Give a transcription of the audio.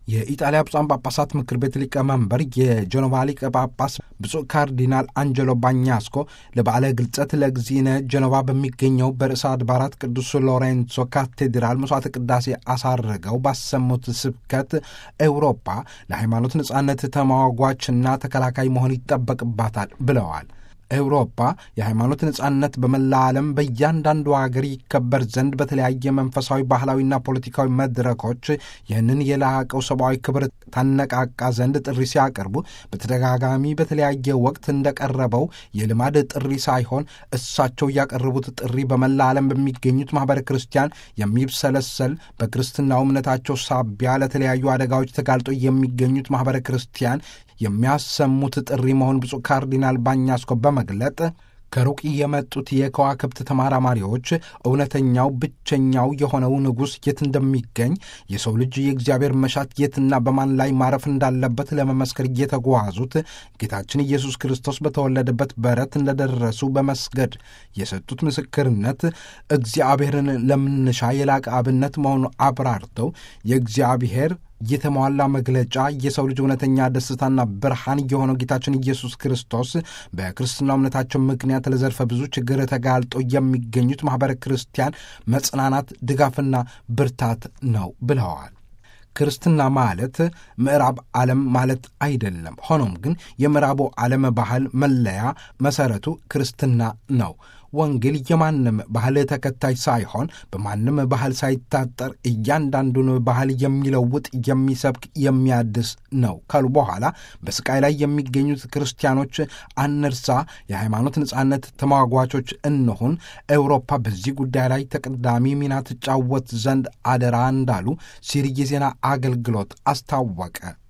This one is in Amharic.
የኢጣሊያ ብፁዓን ጳጳሳት ምክር ቤት ሊቀመንበር የጀኖቫ ሊቀ ጳጳስ ብፁዕ ካርዲናል አንጀሎ ባኛስኮ ለበዓለ ግልጸት ለእግዚእነ ጀኖቫ በሚገኘው በርዕሰ አድባራት ቅዱስ ሎሬንሶ ካቴድራል መስዋዕተ ቅዳሴ አሳርገው ባሰሙት ስብከት ኤውሮፓ ለሃይማኖት ነጻነት ተሟጓችና ተከላካይ መሆን ይጠበቅባታል ብለዋል። ኤውሮፓ የሃይማኖት ነጻነት በመላ ዓለም በእያንዳንዱ ሀገር ይከበር ዘንድ በተለያየ መንፈሳዊ፣ ባህላዊና ፖለቲካዊ መድረኮች ይህንን የላቀው ሰብአዊ ክብር ታነቃቃ ዘንድ ጥሪ ሲያቀርቡ በተደጋጋሚ በተለያየ ወቅት እንደቀረበው የልማድ ጥሪ ሳይሆን እሳቸው ያቀረቡት ጥሪ በመላ ዓለም በሚገኙት ማኅበረ ክርስቲያን የሚብሰለሰል በክርስትናው እምነታቸው ሳቢያ ለተለያዩ አደጋዎች ተጋልጦ የሚገኙት ማኅበረ ክርስቲያን የሚያሰሙት ጥሪ መሆን ብፁዕ ካርዲናል ባኛስኮ በመግለጥ ከሩቅ የመጡት የከዋክብት ተመራማሪዎች እውነተኛው ብቸኛው የሆነው ንጉሥ የት እንደሚገኝ የሰው ልጅ የእግዚአብሔር መሻት የትና በማን ላይ ማረፍ እንዳለበት ለመመስከር እየተጓዙት ጌታችን ኢየሱስ ክርስቶስ በተወለደበት በረት እንደደረሱ በመስገድ የሰጡት ምስክርነት እግዚአብሔርን ለምንሻ የላቀ አብነት መሆኑ አብራርተው የእግዚአብሔር የተሟላ መግለጫ የሰው ልጅ እውነተኛ ደስታና ብርሃን የሆነው ጌታችን ኢየሱስ ክርስቶስ በክርስትና እምነታቸው ምክንያት ለዘርፈ ብዙ ችግር ተጋልጦ የሚገኙት ማኅበረ ክርስቲያን መጽናናት፣ ድጋፍና ብርታት ነው ብለዋል። ክርስትና ማለት ምዕራብ ዓለም ማለት አይደለም። ሆኖም ግን የምዕራቡ ዓለም ባህል መለያ መሠረቱ ክርስትና ነው። ወንጌል የማንም ባህል ተከታይ ሳይሆን በማንም ባህል ሳይታጠር እያንዳንዱን ባህል የሚለውጥ የሚሰብክ፣ የሚያድስ ነው ካሉ በኋላ በስቃይ ላይ የሚገኙት ክርስቲያኖች አንርሳ፣ የሃይማኖት ነጻነት ተሟጓቾች እንሁን፣ ኤውሮፓ በዚህ ጉዳይ ላይ ተቀዳሚ ሚና ትጫወት ዘንድ አደራ እንዳሉ ሲሪ የዜና አገልግሎት አስታወቀ።